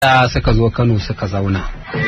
da suka zo Kano suka zauna.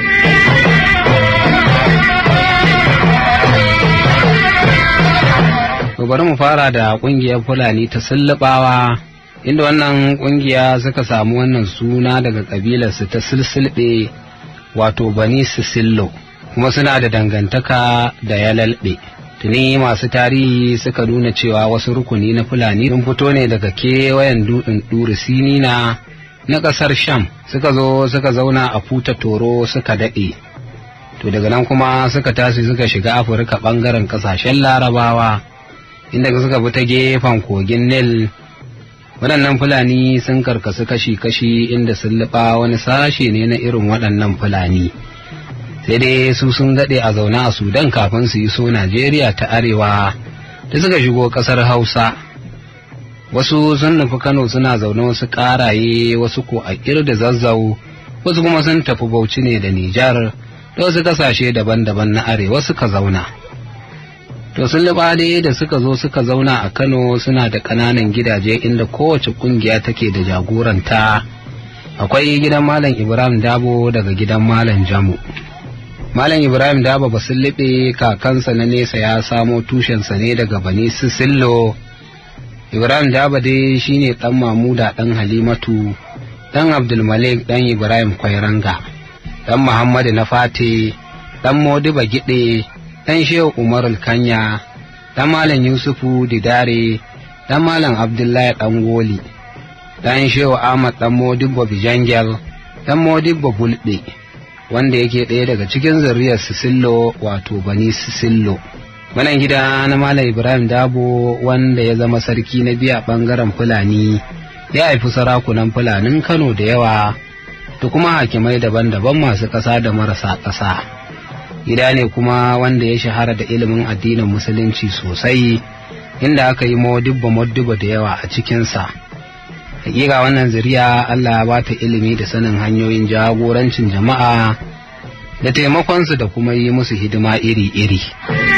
To bari mu fara da ƙungiyar Fulani ta Sullubawa inda wannan ƙungiya suka samu wannan suna daga ƙabilarsu ta Silsilɓe wato Bani Sisillo kuma suna da dangantaka da Yalalɓe. Tuni masu tarihi suka nuna cewa wasu rukuni na Fulani sun fito ne daga kewayen dutsen Ɗuri Sinina na ƙasar Sham suka zo suka zauna a Futa Toro suka daɗe. To daga nan kuma suka tashi suka shiga Afirka ɓangaren ƙasashen Larabawa inda suka bi ta gefen kogin Nil. Waɗannan Fulani sun karkasu kashi-kashi inda sun liɓa wani sashe ne na irin waɗannan Fulani. Sai dai su sun daɗe a zaune a Sudan kafin su yi so Najeriya ta Arewa da suka shigo ƙasar Hausa. wasu sun nufi kano suna zaune wasu karaye wasu ko a da zazzau wasu kuma sun tafi bauchi ne da nijar da wasu kasashe daban-daban na arewa suka zauna to sun dai da suka zo suka zauna a kano suna da ƙananan gidaje inda kowace ƙungiya take da jagoranta akwai gidan malam ibrahim dabo daga gidan malam jamu malam ibrahim dabo ba sun kakansa na nesa ya samo tushensa ne daga bani sisillo Ibrahim Daba dai shine ɗan Mamuda ɗan Halimatu, ɗan Abdulmalik ɗan Ibrahim Kwairanga, ɗan Muhammadu na Fate, ɗan Modiba Giɗe, ɗan Shehu Umar Kanya, ɗan Malam Yusufu Didare, ɗan Malam Abdullahi ɗan Goli, ɗan Shehu Ahmad ɗan Modiba Bijangel, ɗan Modiba Bulɗe, wanda yake ɗaya daga cikin zuriyar Sisillo wato Bani Sisillo. wannan gida na Malam Ibrahim Dabo wanda ya zama sarki na biya bangaren Fulani ya haifi sarakunan Fulanin Kano da yawa da kuma hakimai daban-daban masu ƙasa da marasa ƙasa. Gida ne kuma wanda ya shahara da ilimin addinin Musulunci sosai inda aka yi modibba modibba da yawa a cikinsa. Hakika wannan zuriya Allah ya bata ilimi da sanin hanyoyin jagorancin jama'a da taimakonsu da kuma yi musu hidima iri-iri.